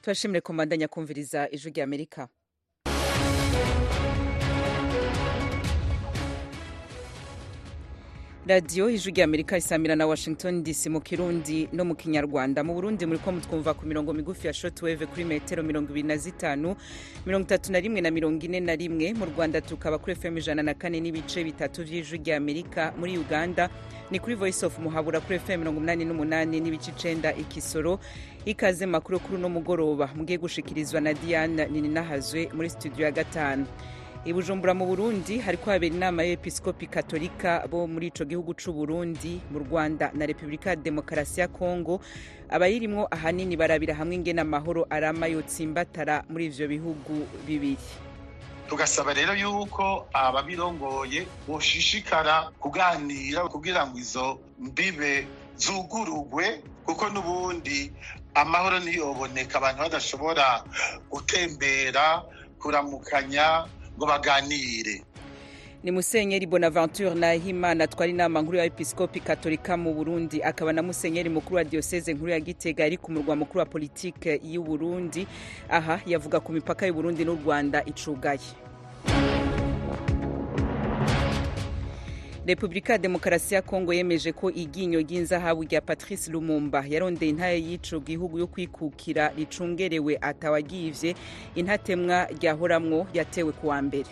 turashimire ko mbandanya kumviriza ijwi rya amerika radiyo ijwi rya amerika isamira na washington dc mu kirundi no mu kinyarwanda mu burundi muri ko mutwumva ku mirongo migufi ya shotweve kuri metero mirongo ibiri na zitanu mirongo itatu na rimwe na mirongo ine na rimwe mu rwanda tukaba kuri fm ijana na kane n'ibice bitatu vy'ijwi rya amerika muri uganda ni kuri voice of muhabura kuri fm mirongo umunani n'umunani n'ibice icenda ikisoro ikaze makuru kuri uno mugoroba mugiye gushikirizwa na diane nininahazwe muri studio ya gatanu i bujumbura mu burundi hariko habera inama y'episkopi katolika bo muri ico gihugu c'u burundi mu rwanda na repubulika ya demokarasi ya kongo abayirimwo ahanini barabira hamwe ingene amahoro arama yotsimbatara muri ivyo bihugu bibiri tugasaba rero yuko ababirongoye boshishikara kuganira kugira ngo izo mbibe zugurugwe kuko n'ubundi amahoro ntiyoboneka abantu badashobora gutembera kuramukanya ngo baganire ni musenyeri bonaventure nahimana twari inama nkuru ya episkopi katolika mu burundi akaba na musenyeri mukuru wa dioseze nkuru ya gitega ari ku murwa mukuru wa politike y'u burundi aha yavuga ku mipaka y'u burundi n'u rwanda icugaye repubulika ya demokarasi ya kongo yemeje ko iryinyo ry'inzahabu rya patrice lumumba yarondeye intare y'ico gihugu yo kwikukira ricungerewe atawagivye intatemwa ryahoramwo yatewe kuwa mbere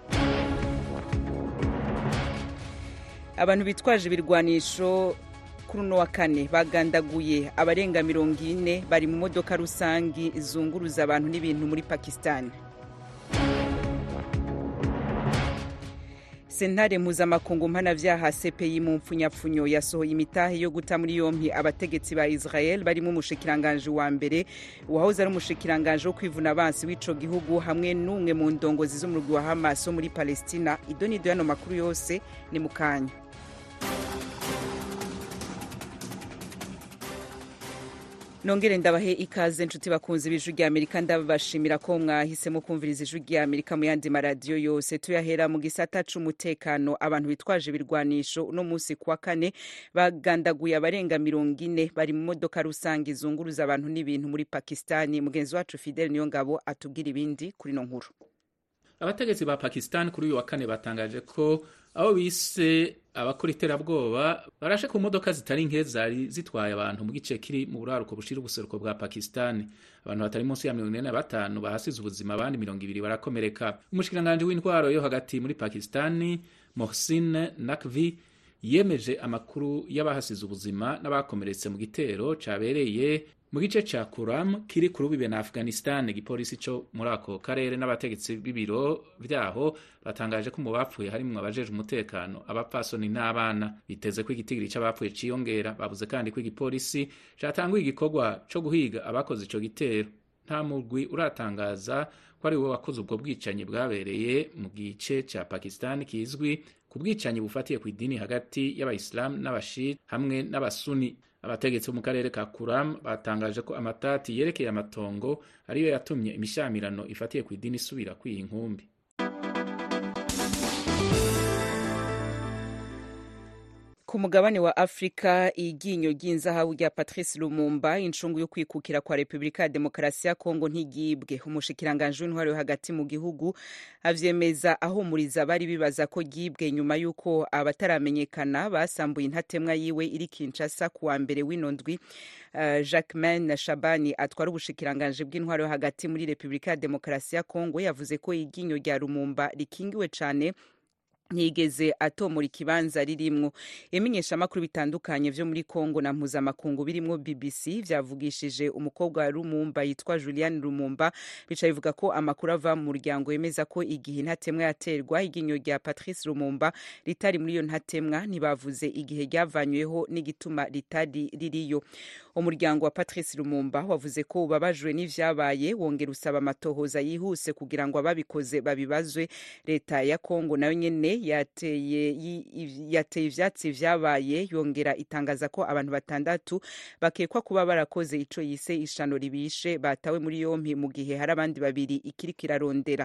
abantu bitwaje ibirwanisho kuri uno wa kane bagandaguye abarenga mirongo ine bari mu modoka rusangi zunguruza abantu n'ibintu muri pakisitani sentare mpuzamakungu mpanavyaha cpi mu mpfunyapfunyo yasohoye imitahe yo guta muri yompi abategetsi ba israel barimo umushikiranganji wa mbere uwahoze ari umushikiranganji wo kwivuna abansi w'ico gihugu hamwe n'umwe mu ndongozi z'umurwi wa hamas wo muri palestina idonido yano makuru yose ni mu kanya nongere ndabahe ikaze nshuti bakunzi b'ijwi rya amerika ndabashimira ko mwahisemo kumviriza ijwi rya amerika mu yandi maradiyo yose tuyahera mu gisata c'umutekano abantu bitwaje ibirwanisho uno munsi kuwa kane bagandaguye abarenga mirongo ine bari mu modoka rusange izunguruza abantu n'ibintu muri pakistani mugenzi wacu fidel niyo ngabo atubwira ibindi kuri no nkuru abategetsi ba pakistan kuri uyu wa kane batangaje ko abo bise abakora iterabwoba barashe ku modoka zitari nke zari zitwaye abantu mu gice kiri mu buraruko bushira ubuseruko bwa pakistan abantu batari munsi ya mirongo ine na batanu bahasize ubuzima abandi mirongo ibiri barakomereka umushikiranganji w'intwaro yo hagati muri pakistan mohsin nakvi yemeje amakuru y'abahasize ubuzima n'abakomeretse mu gitero cabereye mu gice ca kuram kiri ku rubibe na afghanistan igipolisi co muri ako karere n'abategetsi b'ibiro vyaho batangaje ko mu bapfuye harimwo abajeje umutekano abapfasoni n'abana biteze ko igitigiri c'abapfuye ciyongera bavuze kandi ko igipolisi catanguye igikorwa co guhiga abakoze ico gitero nta murwi uratangaza ko ari we wakoze ubwo bwicanyi bwabereye mu gice ca pakistan kizwi ku bwicanyi bufatiye ku idini hagati y'abayisilamu n'abashiri hamwe n'abasuni abategetsi bo mu karere ka kuram batangaje ko amatati yerekeye amatongo ariyo yatumye imishamirano ifatiye ku idini isubira kwiha inkumbi ku mugabane wa afurika iryinyo ry'inzahabu rya patrice lumumba incungu yo kwikukira kwa repubulika ya demokarasi ya kongo ntigibwe umushikiranganji w'intwaro yo hagati mu gihugu avyemeza ahumuriza bari bibaza ko ryibwe nyuma y'uko abataramenyekana basambuye intatemwa yiwe iri kinshasa kuwa mbere w'ino ndwi uh, jacquemain shabani atwara ubushikiranganji bw'intwaro yo hagati muri repubulika ya demokarasi ya kongo yavuze ko iryinyo rya lumumba rikingiwe cane ntiyigeze atomora ikibanza ririmwo ibimenyeshamakuru bitandukanye vyo muri kongo na mpuzamakungu birimwo bbc vyavugishije umukobwa wa lumumba yitwa julian lumumba bica bivuga ko amakuru ava mu muryango yemeza ko igihe intatemwa yaterwa iryinyo rya patrice lumumba ritari muri iyo ntatemwa ntibavuze igihe ryavanyweho n'igituma ritari ririyo umuryango wa patrice lumumba wavuze ko ubabajwe n'ivyabaye wongera usaba amatohoza yihuse kugira ngo ababikoze babibazwe leta ya kongo nayo nyene yateye yateye ivyatsi vyabaye yongera itangaza ko abantu batandatu bakekwa kuba barakoze ico yise ishano ribishe batawe muri yompi mu gihe hari abandi babiri ikiriko irarondera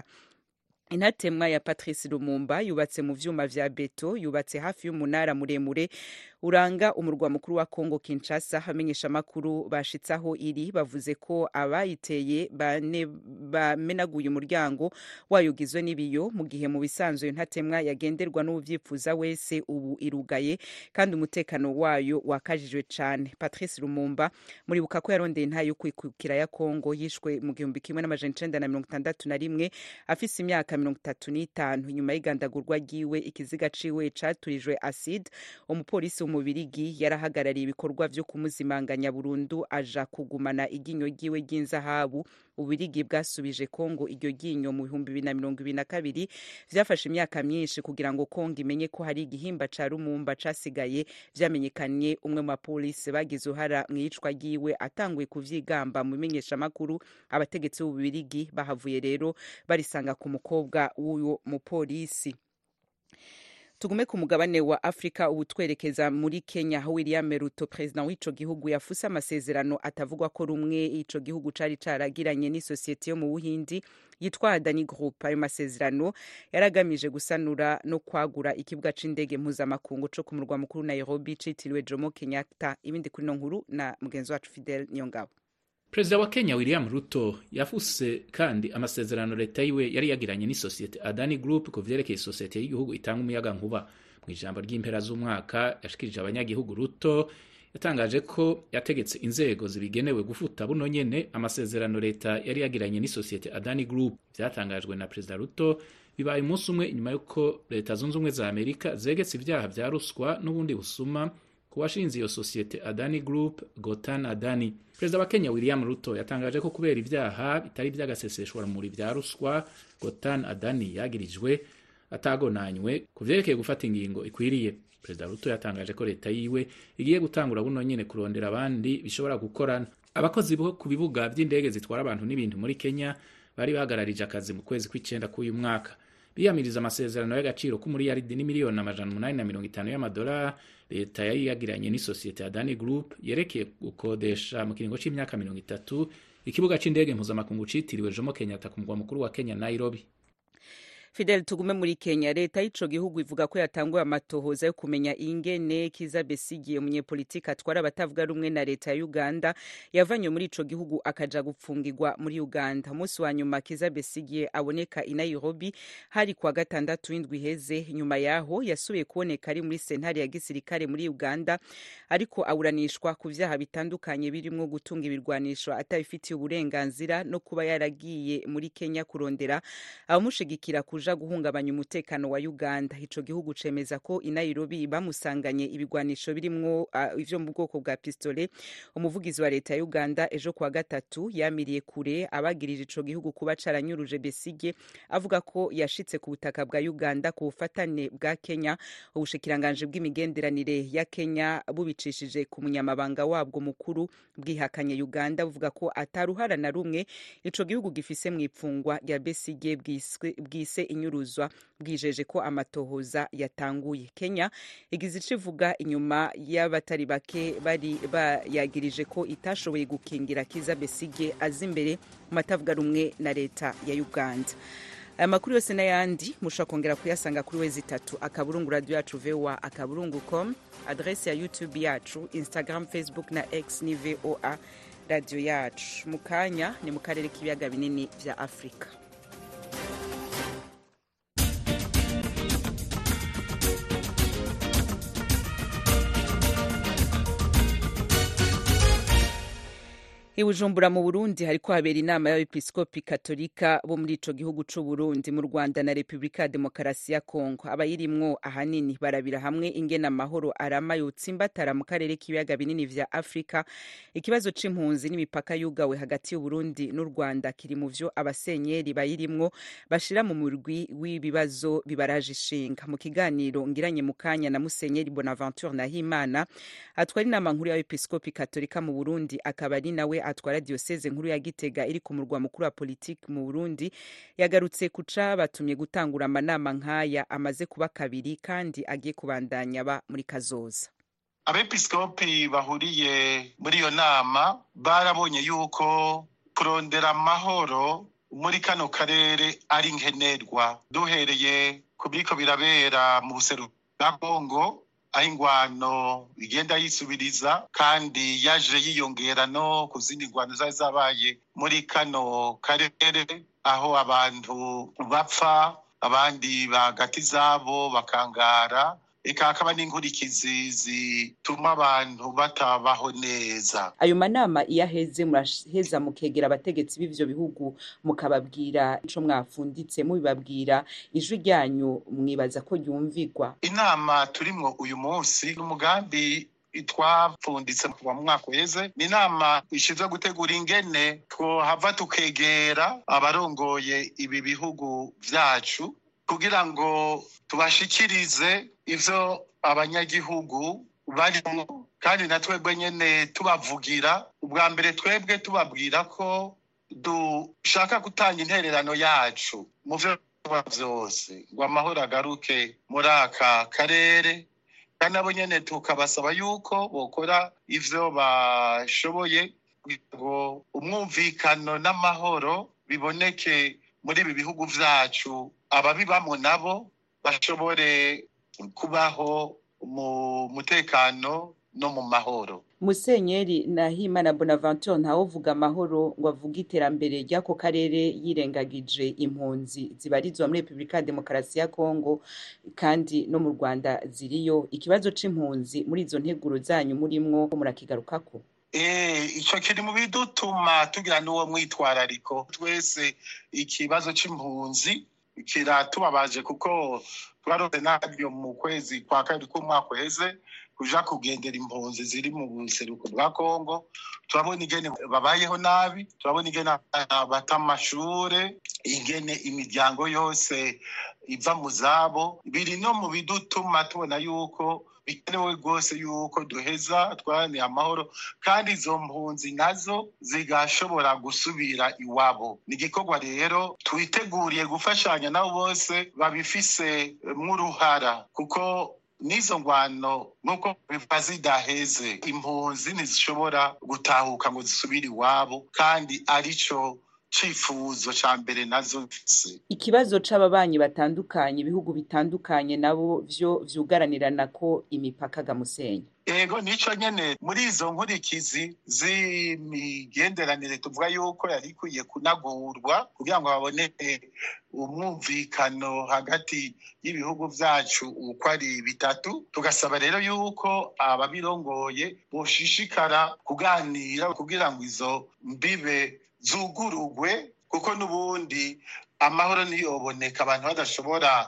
intatemwa ya patrice lumumba yubatse mu vyuma vya beto yubatse hafi y'umunara muremure uranga umurwa mukuru wa Kongo Kinshasa hamenyesha makuru bashitsaho iri bavuze ko abayiteye bane bamenaguye umuryango wayo ugizwe n'ibiyo mu gihe mu bisanzwe ntatemwa yagenderwa n'uvyifuza wese ubu irugaye kandi umutekano wayo wakajijwe cane Patrice Lumumba muribuka ko yarondeye intayo yo kwikukira ya Kongo yishwe mu gihumbi kimwe n'amajana icenda na mirongo itandatu na rimwe afise imyaka mirongo itatu n'itanu nyuma y'igandagurwa ryiwe ikiziga ciwe caturijwe acide umupolisi w'umubirigi yarahagarariye ibikorwa vyo kumuzimanganya burundu aja kugumana iryinyo ryiwe ry'inzahabu ubirigi bwasubije kongo iryo ryinyo mu bihumbi bibiri na mirongo ibiri na kabiri vyafashe imyaka myinshi kugira ngo kongo imenye ko hari igihimba ca rumumba casigaye vyamenyekanye umwe mu bapolisi bagize uruhara mu iyicwa ryiwe atanguye kuvyigamba mu bimenyeshamakuru abategetsi b'ububirigi bahavuye rero barisanga ku mukobwa w'uwo mupolisi tugume ku mugabane wa afurika ubu twerekeza muri kenya aho william ruto perezida w'ico gihugu yafuse amasezerano atavugwa ko rumwe ico gihugu cari caragiranye n'isosiyete yo mu buhindi yitwa adani group ayo masezerano yaragamije gusanura no kwagura ikibuga c'indege mpuzamakungu co ku murwa mukuru nairobi citiriwe jomo kenyatta ibindi kuri no nkuru na mugenzi wacu fidel niyongabo perezida wa kenya william ruto yafuse kandi amasezerano leta yiwe yari yagiranye n'isosiyete adani group ku vyerekeye isosiyete y'igihugu itanga umuyaga nkuba mu ijambo ry'impera z'umwaka yashikirije abanyagihugu ruto yatangaje ko yategetse inzego zibigenewe gufuta buno nyene amasezerano leta yari yagiranye n'isosiyete adani group vyatangajwe na perezida ruto bibaye umunsi umwe inyuma y'uko leta zunze ubumwe za amerika zegetse ivyaha vya ruswa n'ubundi busuma ku washinze iyo sosiyete adani group gotan adani perezida wa kenya william ruto yatangaje ko kubera ibyaha bitari by'agaseseshwaramuri vya ruswa gotan adani yagirijwe atagonanywe ku vyerekeye gufata ingingo ikwiriye perezida ruto yatangaje ko leta yiwe igiye gutangura buno nyene kurondera abandi bishobora gukorana abakozi bo ku bibuga vy'indege zitwara abantu n'ibintu muri kenya bari bahagararije akazi mu kwezi kw'icenda k'uyu mwaka biyamiriza amasezerano y'agaciro k'umuriyaridi n'imiliyoni amajana umunani na mirongo itanu y'amadolari leta yari yagiranye n'isosiyete ya dani group yerekeye gukodesha mu kiringo c'imyaka mirongo itatu ikibuga c'indege mpuzamakungu citiriwe jomo kenyatta ku mugwa mukuru wa kenya nairobi fidel tugume muri kenya leta y'ico gihugu ivuga ko yatanguye amatohoza yo kumenya ingene kiza besigiye umunyepolitiki atwara abatavuga rumwe na leta ya uganda yavanywe muri ico gihugu akaja gupfungirwa muri uganda umunsi wa nyuma kiza besigiye aboneka i nairobi hari kuwa gatandatu w'indwi iheze nyuma yaho yasubiye kuboneka ari muri sentare ya gisirikare muri uganda ariko aburanishwa ku vyaha bitandukanye birimwo gutunga ibirwanisho atabifitiye uburenganzira no kuba yaragiye muri kenya kurondera abamushigikira kuja kuja guhungabanya umutekano wa Uganda ico gihugu cemeza ko i Nairobi bamusanganye ibigwanisho birimwo uh, ivyo mu bwoko bwa pistole umuvugizi wa leta ya Uganda ejo kwa gatatu yamiriye kure abagirije ico gihugu kuba caranyuruje Besige avuga ko yashitse ku butaka bwa Uganda ku bufatane bwa Kenya ubushikiranganje bw'imigenderanire ya Kenya bubicishije ku munyamabanga wabwo mukuru bwihakanye Uganda buvuga ko ataruhara na rumwe ico gihugu gifise mu ipfungwa rya Besige bwise inyuruzwa bwijeje ko amatohoza yatanguye kenya igize ico ivuga inyuma y'abatari bake bari bayagirije ko itashoboye gukingira kiza besige aza imbere mu matavuga rumwe na leta ya uganda aya makuru yose n'ayandi mushobora kongera kuyasanga kuri wezi itatu akaburungu radio yacu voa akaburungu com adrese ya youtube yacu instagram facebook na x ni voa radio yacu mu kanya ni mu karere k'ibiyaga binini vya afurika ibujumbura mu burundi hariko habera inama y'abepiskopi katolika bo muri ico gihugu c'uburundi mu rwanda na repubulika ya demokarasi ya kongo abayirimwo ahanini barabira hamwe ingene amahoro arama yotsimbatara mu karere k'ibiyaga binini vya afurika ikibazo c'impunzi n'imipaka yugawe hagati y'uburundi n'u rwanda kiri mu vyo abasenyeri bayirimwo bashira mu murwi w'ibibazo bibaraje ishinga mu kiganiro ngiranye mu kanya na musenyeri bonaventure nahimana atwara inama nkuru y'abepiskopi katolika mu burundi akaba ari nawe atwara dioseze nkuru ya gitega iri ku murwa mukuru wa politiki mu burundi yagarutse kuca batumye gutangura amanama nk'aya amaze kuba kabiri kandi agiye kubandanya ba muri kazoza abepiskopi bahuriye muri iyo nama barabonye yuko kurondera amahoro muri kano karere ari nkenerwa duhereye ku biriko birabera mu buseru bwa kongo aho ingwano igenda yisubiriza kandi yaje yiyongera no ku zindi ngwano zari zabaye muri kano karere aho abantu bapfa abandi bagati zabo bakangara eka hakaba n'inkurikizi zituma abantu batabaho neza ayo manama iyo aheze muraheza mukegera abategetsi b'ivyo bihugu mukababwira ico mwafunditse mubibabwira ijwi ryanyu mwibaza ko ryumvigwa inama turimwo uyu munsi n'umugambi twapfunditse kuva mu mwaka uheze ni inama ishinzwe gutegura ingene twohava tukegera abarongoye ibi bihugu vyacu kugira ngo tubashikirize ivyo abanyagihugu barimo kandi na twebwe nyene tubavugira ubwa mbere twebwe tubabwira ko dushaka gutanga intererano yacu mu vyo vyose ngo amahoro agaruke muri aka karere kandi nabo nyene tukabasaba yuko bokora ivyo bashoboye kugira ngo umwumvikano n'amahoro biboneke muri ibi bihugu vyacu ababibamwo nabo bashobore kubaho mu mutekano no mu mahoro musenyeri nahimana bonaventure ntawuvuga amahoro ngo avuge iterambere ry'ako karere yirengagije impunzi zibarizwa muri repubulika ya demokarasi ya kongo kandi no mu rwanda ziriyo ikibazo c'impunzi muri izo nteguro zanyu murimwo murakigarukako icyo kiri mu bidutuma tugira n'uwo mwitwarariko twese ikibazo c'impunzi kiratubabaje kuko twarose naryo mu kwezi kwa kabiri k'umwaka uheze kuja kugendera impunzi ziri mu buseruko bwa kongo turabona ingene babayeho nabi turabona ingene bata amashure ingene imiryango yose iva mu zabo biri no mu bidutuma tubona yuko bikenewe rwose yuko duheza twaraniye amahoro kandi izo mpunzi nazo zigashobora gusubira iwabo ni igikorwa rero twiteguriye gufashanya nabo bose babifise mw'uruhara kuko n'izo ngwano nk'uko biva zidaheze impunzi ntizishobora gutahuka ngo zisubire iwabo kandi arico cifuzo ca mbere nazo mfise ikibazo c'ababanyi batandukanye ibihugu bitandukanye nabo vyo vyugaranirana ko imipaka gamusenyi ego nico nyene muri izo nkurikizi z'imigenderanire tuvuga yuko yari ikwiye kunagurwa kugira ngo haboneke umwumvikano hagati y'ibihugu vyacu uko ari bitatu tugasaba rero yuko ababirongoye boshishikara kuganira kugira ngo izo mbibe zugurugwe kuko n'ubundi amahoro niyoboneka abantu badashobora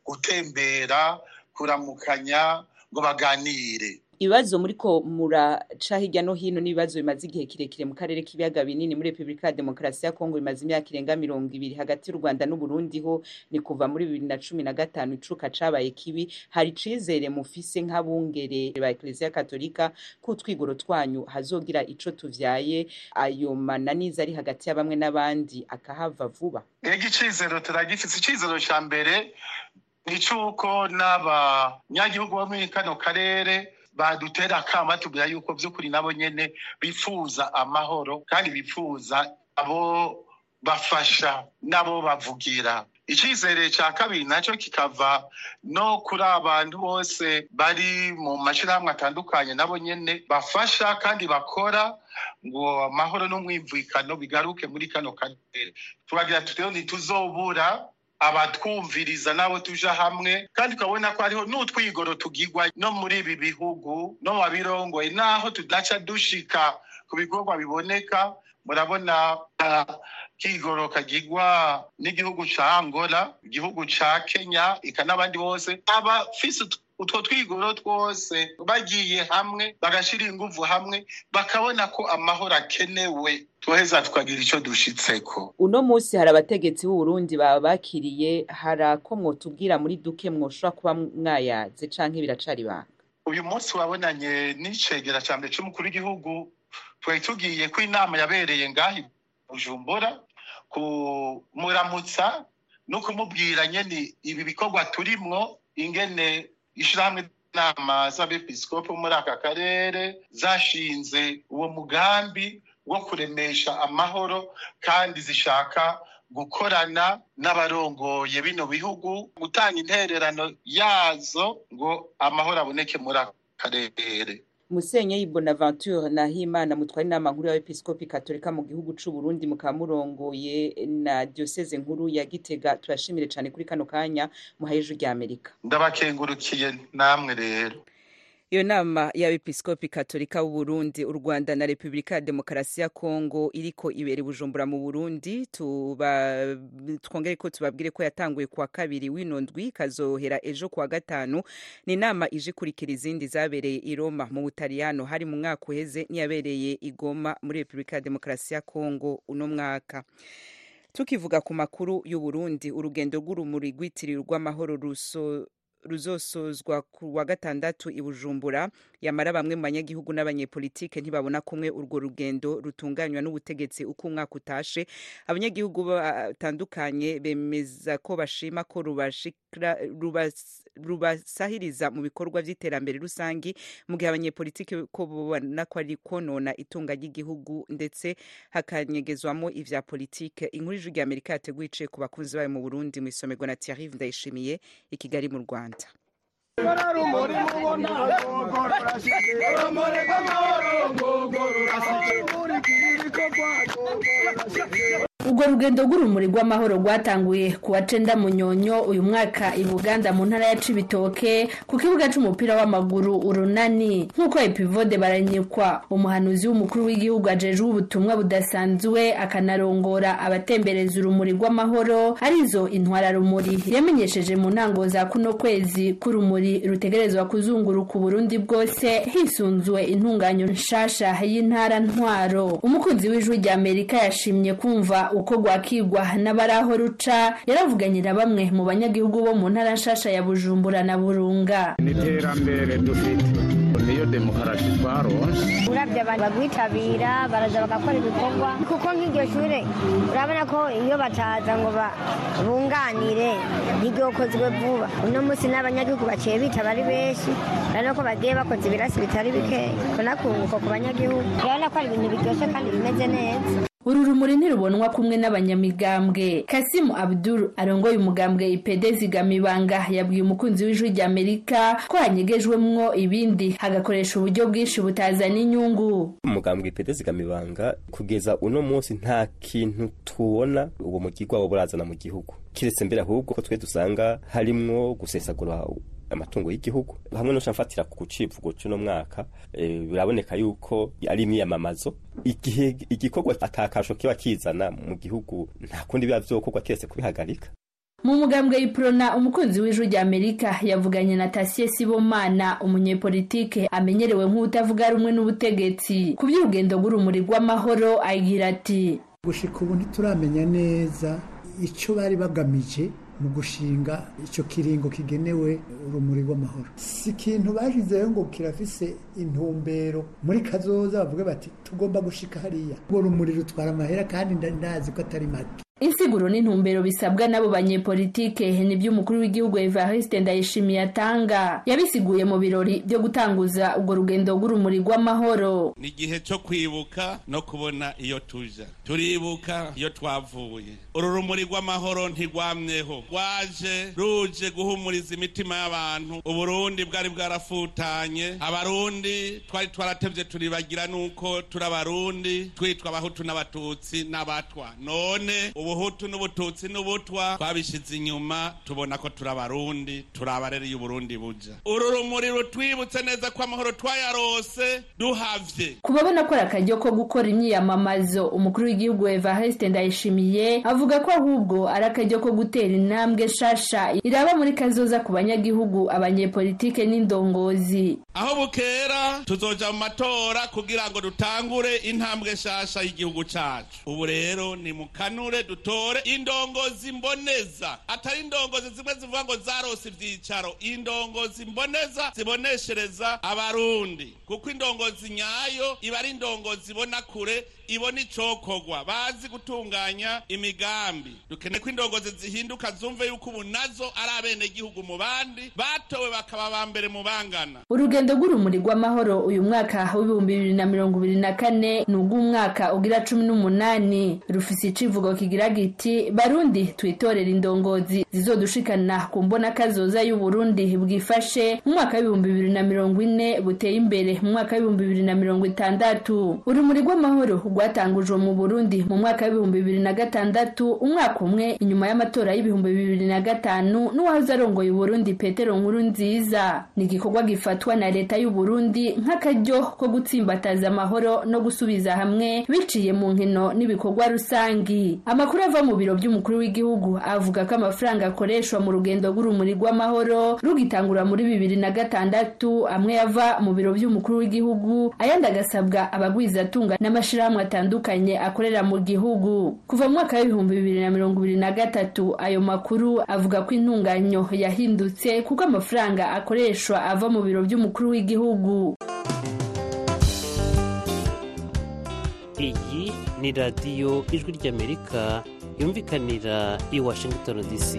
gutembera kuramukanya ngo baganire ibibazo muriko muraca hirya no hino n'ibibazo bimaze igihe kirekire mu karere k'ibiyaga binini muri repubulika ya demokarasi ya kongo bimaze imyaka irenga mirongo ibiri hagati y'u rwanda n'uburundi ho ni kuva muri bibiri na cumi na gatanu icuka cabaye kibi hari icizere mufise nk'abungere ba ekleziya katolika ko utwigoro twanyu hazogira ico tuvyaye ayo mananiza ari hagati ya bamwe n'abandi akahava vuba ego icizero turagifise icizero ca mbere ni c'uko n'abanyagihugu bo muri kano karere badutera akama tubwira yuko by'ukuri nabo nyene bifuza amahoro kandi bifuza abo bafasha nabo bavugira icyizere cya kabiri nacyo kikava no kuri abantu bose bari mu mashyirahamwe atandukanye nabo nyene bafasha kandi bakora ngo amahoro n'umwimvikano bigaruke muri kano karere turagira tutero ntituzobura abatwumviriza nabo tuja hamwe kandi ukabona ko hariho n'utwigoro tugirwa no muri ibi bihugu no mu babirongoye naho tudaca dushika ku bikorwa biboneka murabona kigoro kagirwa n'igihugu ca angola igihugu ca kenya ika n'abandi bose abafise utwo twigoro twose bagiye hamwe bagashira inguvu hamwe bakabona ko amahoro akenewe tuheza tukagira ico dushitseko uno munsi hari abategetsi b'uburundi baba bakiriye hari ako mwotubwira muri duke mwoshobora kuba mwayaze canke biracari banga uyu munsi wabonanye n'icegera ca mbere c'umukuru w'igihugu twari tugiye ko inama yabereye ngaho bujumbura kumuramutsa no kumubwira nyene ibi bikorwa turimwo ingene ishirahamwe inama z'abepiskopi muri aka karere zashinze uwo mugambi wo kuremesha amahoro kandi zishaka gukorana n'abarongoye bino bihugu gutanga intererano yazo ngo amahoro aboneke muri ako karere musenyeri bonaventure nahimana mutwara inama nkuru y'abepiskopi katolika mu gihugu c'u burundi mukaba murongoye na dioseze nkuru ya gitega turashimire cane kuri kano kanya muhaye ijwi rya amerika ndabakengurukiye namwe rero iyo nama y'abepiskopi katolika b'uburundi u rwanda na repubulika ya demokarasi ya kongo iriko ibera i bujumbura mu burundi tuba twongere ko tubabwire ko yatanguye kuwa kabiri w'ino ndwi ikazohera ejo kuwa gatanu ni inama ije ikurikira izindi zabereye i roma mu butaliyano hari mu mwaka uheze n'iyabereye i goma muri repubulika ya demokarasi ya kongo uno mwaka tukivuga ku makuru y'uburundi urugendo rw'urumuri rwitiriwe rw'amahoro ruso ruzosozwa ku wa gatandatu i bujumbura yamara bamwe mu banyagihugu n'abanyepolitike ntibabona kumwe urwo rugendo rutunganywa n'ubutegetsi uko umwaka utashe abanyagihugu batandukanye bemeza ko bashima ko rubashikira rubas rubasahiriza mu bikorwa by'iterambere rusangi mu gihe abanyepolitike ko babona ko ari konona itunga ry'igihugu ndetse hakanyegezwamo ivya politike inkuru ijwi rya amerika yateguye iciye ku bakunzi bayo mu burundi mu isomerwa na thierry ndayishimiye i kigali mu rwanda urwo rugendo rw'urumuri rw'amahoro rwatanguye ku wa cenda munyonyo uyu mwaka i buganda mu ntara ya cibitoke ku kibuga c'umupira w'amaguru urunani nk'uko epivode baranyikwa umuhanuzi w'umukuru w'igihugu ajejwe ubutumwa budasanzwe akanarongora abatembereza urumuri rw'amahoro arizo intwararumuri yamenyesheje mu ntango za kuno kwezi k'urumuri rutegerezwa kuzunguruka uburundi bwose hisunzwe intunganyo nshasha y'intara ntwaro umukunzi w'ijwi rya amerika yashimye kumva uko rwakigwa n'abaraho ruca yaravuganye na bamwe mu banyagihugu bo mu ntara nshasha ya bujumbura na burunga n'iterambere dufite niyo demokarasi twaronse urabye abantu bagwitabira baraza bagakora ibikorwa kuko nk'iryo shure urabona ko iyo bataza ngo bunganire ntiryokozwe vuba uno munsi n'abanyagihugu baciye bitaba ari benshi urabona ko bagiye bakoze ibirasi bitari bikeya kunakunguko ku banyagihugu urabona ko ari ibintu biryoshye kandi bimeze neza uru rumuri ntirubonwa kumwe n'abanyamigambwe kasimu abdul arongoye umugambwe ipede zigamibanga yabwiye umukunzi w'ijwi rya amerika ko hanyegejwemwo ibindi hagakoresha uburyo bwinshi butazana inyungu umugambwe ipede zigamibanga kugeza uno munsi nta kintu tubona uwo mugirwa wo burazana mu gihugu kiretse mbere ahubwo ko twe dusanga harimwo gusesagura amatungo y'igihugu hamwe no mfatira ku civugo cy'uno mwaka biraboneka yuko ari imyiyamamazo igihe igikorwa atakasho kiba kizana mu gihugu nta kundi biba vyokorwa kiretse kubihagarika mu mugambwe iprona umukunzi w'ijwi rya amerika yavuganye na tasiye sibomana umunyepolitike amenyerewe nk'utavuga rumwe n'ubutegetsi ku by'urugendo rw'urumuri rw'amahoro agira ati gushika ubu ntituramenya neza icyo bari bagamije mu gushinga icyo kiringo kigenewe urumuri rw'amahoro si ikintu bashyizeho ngo kirafise intumbero muri kazoza bavuga bati tugomba gushika hariya urwo rumuri rutwara amahera kandi ndazi ko atari make insiguro n'intumbero bisabwa n'abo banyepolitike nibyo umukuru w'igihugu evariste ndayishimiye atanga yabisiguye mu birori byo gutanguza urwo rugendo rw'urumuri rw'amahoro ni igihe cyo kwibuka no kubona iyo tuja turibuka iyo twavuye uru rumuri rw'amahoro ntigwamyeho rwaje ruje guhumuriza imitima y'abantu uburundi bwari bwarafutanye abarundi twari twaratevye turibagira nuko turi abarundi twitwa abahutu n'abatutsi n'abatwa none ubuhutu n'ubututsi n'ubutwa twabishize inyuma tubona ko turi abarundi turi abarereye uburundi buja uru rumuri rutwibutse neza ko amahoro twayarose duhavye kubabona ko ari akaryo ko gukora imyiyamamazo umukuru w'igihugu evariste ndayishimiye avuga ko ahubwo ari akaryo ko gutera intambwe nshasha iraba muri kazoza ku banyagihugu abanyepolitike n'indongozi aho bukera tuzoja mu matora kugira ngo dutangure intambwe nshasha y'igihugu cacu ubu rero ni mukanure dutore indongozi mboneza atari indongozi zimwe zivuga ngo zarose ivyicaro indongozi mboneza ziboneshereza abarundi kuko indongozi nyayo iba ari indongozi ibona kure ibona icokorwa bazi gutunganya imigambi dukeneye ko indongozi zihinduka zumve yuko ubu nazo ari abenegihugu mu bandi batowe bakaba ba mbere mu bangana urugendo rw'urumuri rw'amahoro uyu mwaka w'ibihumbi bibiri na mirongo ibiri na kane ni ubw'umwaka ugira cumi n'umunani rufise icivugo kigira giti barundi twitorera indongozi zizodushikana ku mbona kazoza y'uburundi bwifashe mu mwaka w'ibihumbi bibiri na mirongo ine buteye imbere mu mwaka w'ibihumbi bibiri na mirongo itandatu urumuri rw'amahoro rwatangujwe mu burundi mu mwaka w'ibihumbi bibiri na gatandatu umwaka umwe inyuma y'amatora y'ibihumbi bibiri na gatanu n'uwahoze arongoye uburundi petero nkuru nziza ni igikorwa gifatwa na leta y'uburundi nk'akaryo ko gutsimbataza amahoro no gusubiza hamwe biciye mu nkino n'ibikorwa rusangi amakuru ava mu biro by'umukuru w'igihugu avuga ko amafaranga akoreshwa mu rugendo rw'urumuri rw'amahoro rugitangura muri bibiri na gatandatu amwe yava mu biro by'umukuru w'igihugu ayandi agasabwa abagwizatunga n'amashyirahamwe atandukanye akorera mu gihugu kuva mu mwaka w'ibihumbi bibiri na mirongo ibiri na gatatu ayo makuru avuga ko intunganyo yahindutse kuko amafaranga akoreshwa ava mu biro by'umukuru w'igihugu iyi ni radiyo ijwi ry'amerika yumvikanira i washington dc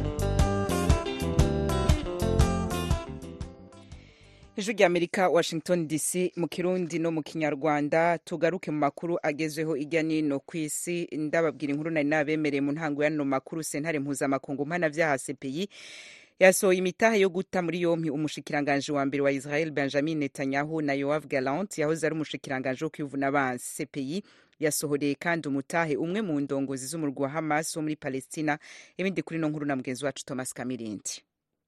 ijwi rya amerika washington dc mu kirundi no mu kinyarwanda tugaruke mu makuru agezweho ijya n'ino ku isi ndababwira inkuru nari nabemereye mu ntango y'ano makuru sentare mpuzamakungu mpanabyaha cpi yasohoye imitahe yo guta muri yompi umushikiranganji wa mbere wa israel benjamin netanyahu na yoav galant yahoze ari umushikiranganji wo kwivuna abansi cpi yasohoreye kandi umutahe umwe mu ndongozi z'umurwi wa hamas wo muri palestina ibindi kuri no nkuru na mugenzi wacu thomas kamirindi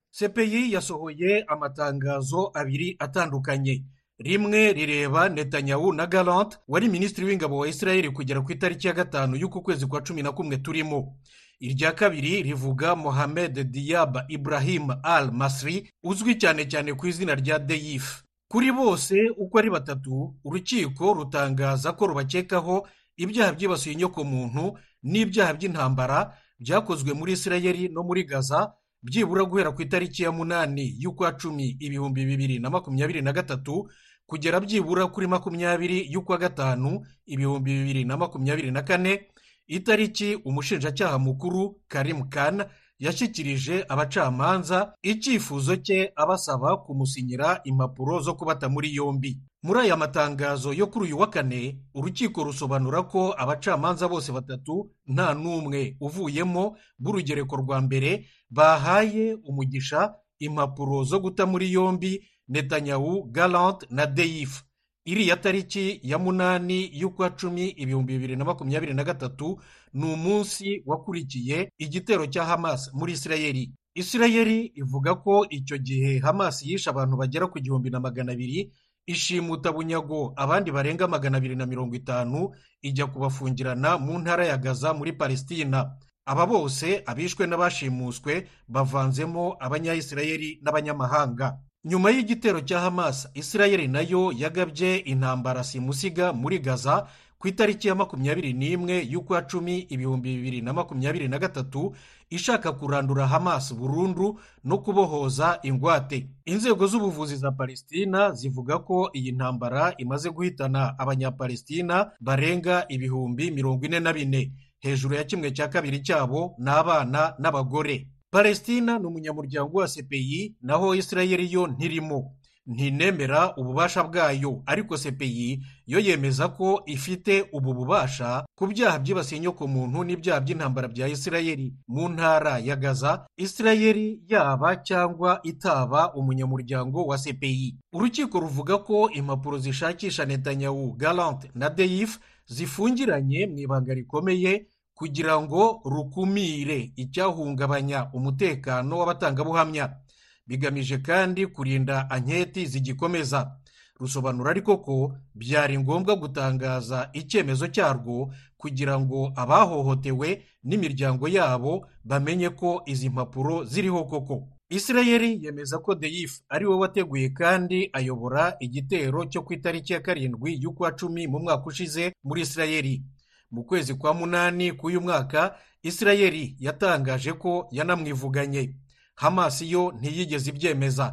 cpi yasohoye amatangazo abiri atandukanye rimwe rireba netanyahu na galant wari minisitiri w'ingabo wa israel kugera ku itariki ya gatanu y'uku kwezi kwa cumi na kumwe turimo irya kabiri rivuga mohamed diyaba ibrahim al masri uzwi cyane cyane ku izina rya deyif kuri bose uko ari batatu urukiko rutangaza ko rubakekaho ibyaha byibasiye inyokomuntu n'ibyaha by'intambara byakozwe muri israel no muri gaza byibura guhera ku itariki ya munani y'ukwa cumi ibihumbi bibiri na makumyabiri na gatatu kugera byibura kuri makumyabiri y'ukwa gatanu ibihumbi bibiri na makumyabiri na kane itariki umushinjacyaha mukuru karim khan yashyikirije abacamanza icyifuzo cye abasaba kumusinyira impapuro zo kubata muri yombi muri aya matangazo yo kuri uyu wa kane urukiko rusobanura ko abacamanza bose batatu nta n'umwe uvuyemo b'urugereko rwa mbere bahaye umugisha impapuro zo guta muri yombi netanyahu galant na deyif iriya tariki ya munani y'ukwa cumi ibihumbi bibiri na makumyabiri na gatatu ni umunsi wakurikiye igitero cya hamas muri isirayeli isirayeli ivuga ko icyo gihe hamas yishe abantu bagera ku gihumbi na magana abiri ishimuta bunyago abandi barenga magana abiri na mirongo itanu ijya kubafungirana mu ntara ya gaza muri palesitina aba bose abishwe n'abashimuswe bavanzemo abanyayisirayeli n'abanyamahanga nyuma y'igitero cya hamas isirayeli nayo yagabye intambara simusiga muri gaza ku itariki ya makumyabiri n'imwe y'ukwa cumi ibihumbi bibiri na makumyabiri na gatatu ishaka kurandura hamas burundu no kubohoza ingwate inzego z'ubuvuzi za palestina zivuga ko iyi ntambara imaze guhitana abanyapalestina barenga ibihumbi mirongo ine na bine hejuru ya kimwe cya kabiri cyabo ni abana n'abagore palestina ni umunyamuryango wa cpi naho isirayeli yo ntirimo ntinemera ububasha bwayo ariko cpi yo yemeza ko ifite ubu bubasha ku byaha byibasiye inyokomuntu n'ibyaha by'intambara bya isirayeli mu ntara ya gaza isirayeli yaba cyangwa itaba umunyamuryango wa cpi urukiko ruvuga ko impapuro zishakisha netanyahu galant na deyif zifungiranye mu ibanga rikomeye kugira ngo rukumire icyahungabanya umutekano w'abatangabuhamya bigamije kandi kurinda anketi zigikomeza rusobanura ariko ko byari ngombwa gutangaza icyemezo cyarwo kugira ngo abahohotewe n'imiryango yabo bamenye ko izi mpapuro ziriho koko isirayeli yemeza ko deyif ari we wateguye kandi ayobora igitero cyo ku itariki ya karindwi y'ukwa cumi mu mwaka ushize muri isirayeli mu kwezi kwa munani k'uyu mwaka isirayeli yatangaje ko yanamwivuganye hamas yo ntiyigeze ibyemeza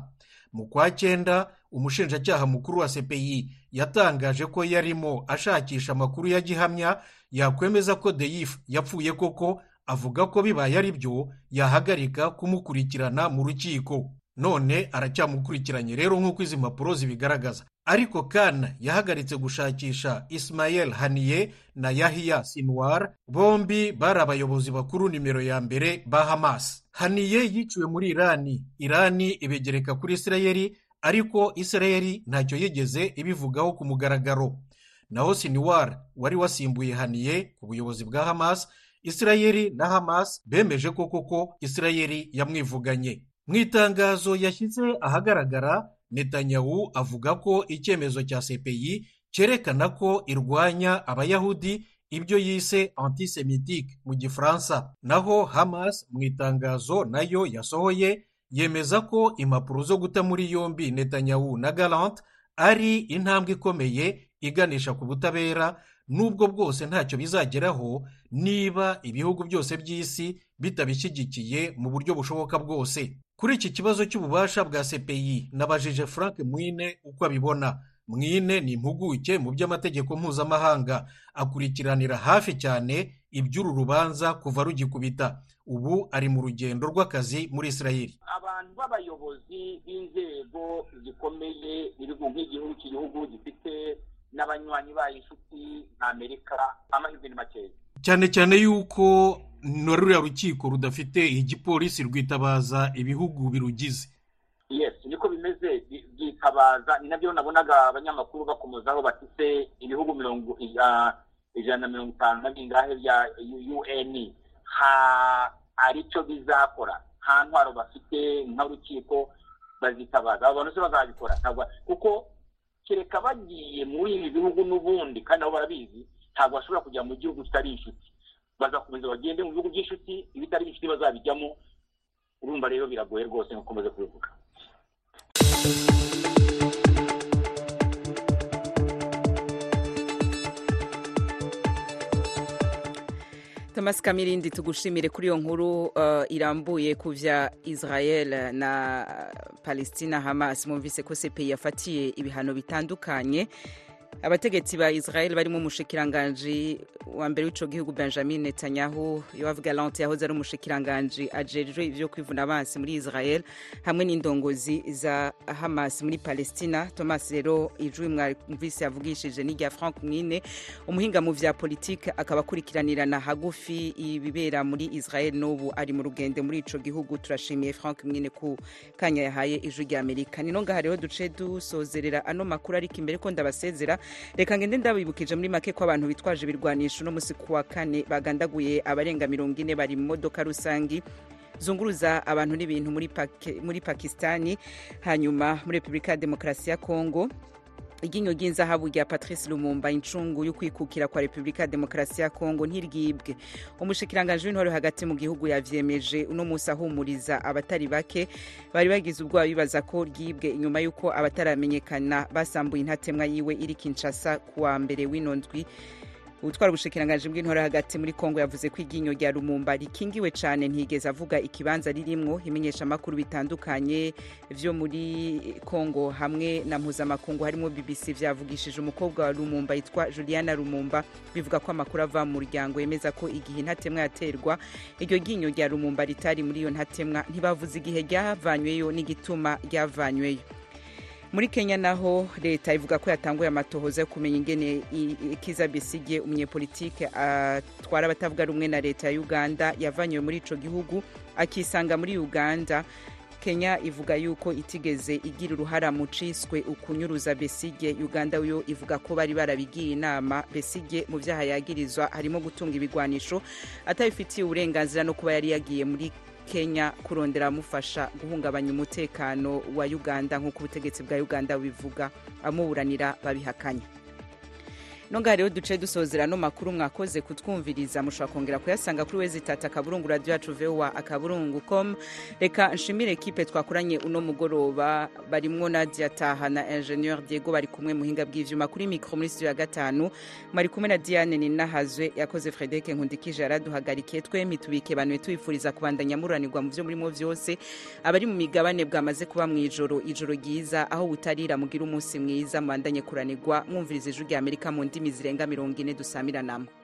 mu kwa cyenda umushinjacyaha mukuru wa cpi yatangaje ko yarimo ashakisha amakuru ya gihamya yakwemeza ko deyif yapfuye koko avuga ko bibaye ari byo yahagarika kumukurikirana mu rukiko none aracyamukurikiranye rero nk'uko izi mpapuro zibigaragaza ariko kana yahagaritse gushakisha ismael haniye na yahiya sinwar bombi bari abayobozi bakuru nimero ya mbere ba hamas haniye yiciwe muri irani irani ibegereka kuri isirayeli ariko isirayeli ntacyo yigeze ibivugaho ku mugaragaro naho sinwar wari wasimbuye haniye ku buyobozi bwa hamas isirayeli na hamas bemeje ko koko isirayeli yamwivuganye mu itangazo yashyize ahagaragara netanyahu avuga ko icyemezo cya cpi cyerekana ko irwanya abayahudi ibyo yise antisemitike mu gifaransa naho hamas mu itangazo nayo yasohoye yemeza ko impapuro zo guta muri yombi netanyahu na galante ari intambwe ikomeye iganisha ku butabera nubwo bwose ntacyo bizageraho niba ibihugu byose by'isi bitabishyigikiye mu buryo bushoboka bwose kuri iki kibazo cy'ububasha bwa cpi nabajije frank mwine uko abibona mwine ni impuguke mu by'amategeko mpuzamahanga akurikiranira hafi cyane iby'uru rubanza kuva rugikubita ubu ari mu rugendo rw'akazi muri israel abantu b'abayobozi b'inzego zikomeye nk'igihugu cy'igihugu gifite n'abanywanyi bayo inshuti nka amerika amahirwe ni makeya cyane cyane yuko na ruriya rukiko rudafite igipolisi rwitabaza ibihugu birugize yesi niko bimeze byitabaza ni nabyo nabonaga abanyamakuru bakomozaho bafite ibihugu mirongo ijana na mirongo itanu na bingahe bya un hari icyo bizakora nta ntwaro bafite nk'urukiko bazitabaza abo bantu se bazabikora kuko kereka bagiye muri ibi bihugu n'ubundi kandi nabo barabizi ntabwo bashobora kujya mu gihugu kitari inshuti bazakomeza bagende mu bihugu by'inshuti ibitari inshuti bazabijyamo urumva rero biragoye rwose nkukomeze kubivuga thomas kamirindi tugushimire kuri iyo nkuru uh, irambuye ku vya israel na palestina hamas mwumvise ko cpi yafatiye ibihano bitandukanye abategetsi ba israel barimo umushikiranganji wa mbere w'ico gihugu benjamin netanyahu yoav galante yahoze ari umushikiranganji ajejwe ivyo kwivuna abansi muri israel hamwe n'indongozi za hamas muri palestina thomas rero ijwi mwumvise yavugishije n'irya frank mwine umuhinga mu vya politike akaba akurikiranirana hagufi ibibera muri israel n'ubu ari mu rugendo muri ico gihugu turashimiye frank mwine ku kanya yahaye ijwi rya amerika nino ngaha rero duce dusozerera ano makuru ariko imbere ko ndabasezera reka ngende ndabibukije muri make ko abantu bitwaje ibirwanisho uno munsi ku wa kane bagandaguye abarenga mirongo ine bari mu modoka rusangi zunguruza abantu n'ibintu muri, muri pakistani hanyuma muri repubulika ya demokarasi ya kongo iryinyo ry'inzahabu rya patrice lumumba incungu yo kwikukira kwa repubulika ya demokarasi ya kongo ntiryibwe umushikiranganji w'intore hagati mu gihugu yavyemeje uno munsi ahumuriza abatari bake bari bagize ubwoba bibaza ko ryibwe inyuma y'uko abataramenyekana basambuye intatemwa yiwe iri kinshasa kuwa mbere w'ino ndwi utwara ubushikiranganji bw'intore hagati muri kongo yavuze ko iryinyo rya lumumba rikingiwe cyane ntigeze avuga ikibanza ririmwo imenyesha amakuru bitandukanye vyo muri kongo hamwe na mpuzamakungu harimo bbc vyavugishije umukobwa wa lumumba yitwa juliana lumumba bivuga ko amakuru ava mu muryango yemeza ko igihe intatemwa yaterwa iryo ryinyo rya lumumba ritari muri iyo ntatemwa ntibavuze igihe ryavanyweyo n'igituma ryavanyweyo muri kenya naho leta ivuga ko yatanguye amatohoza yo kumenya ingene kiza besige umunyepolitike atwara abatavuga rumwe na leta ya uganda yavanywe muri ico gihugu akisanga muri uganda kenya ivuga yuko itigeze igira uruhara mu ciswe ukunyuruza besige uganda yo ivuga ko bari barabigiye inama besige mu vyaha yagirizwa harimo gutunga ibigwanisho atabifitiye uburenganzira no kuba yari yagiye muri kenya kurondera amufasha guhungabanya umutekano wa uganda nk'uko ubutegetsi bwa uganda bubivuga amuburanira babihakanya nonga rero duce dusozera no makuru mwakoze kutwumviriza mushobora kongera kuyasanga kuri wezi tata akaburungu radio yacu voa akaburungu com reka nshimire ekipe twakoranye uno mugoroba barimwo nadia taha na ingenieur diego bari kumwe muhinga bw'ivyuma kuri mikro muri studio ya gatanu mwari kumwe na diane ninahazwe yakoze frederic nkundikije yaraduhagarikiye twembi tubike banwe tubifuriza kubandanya muranirwa mu vyo murimo vyose abari mu migabane bwamaze kuba mw'ijoro ijoro ryiza aho butarira mugira umunsi mwiza mubandanye kuranirwa mwumviriza ijwi rya amerika mu ndimi zirenga mirongo ine dusamiranamo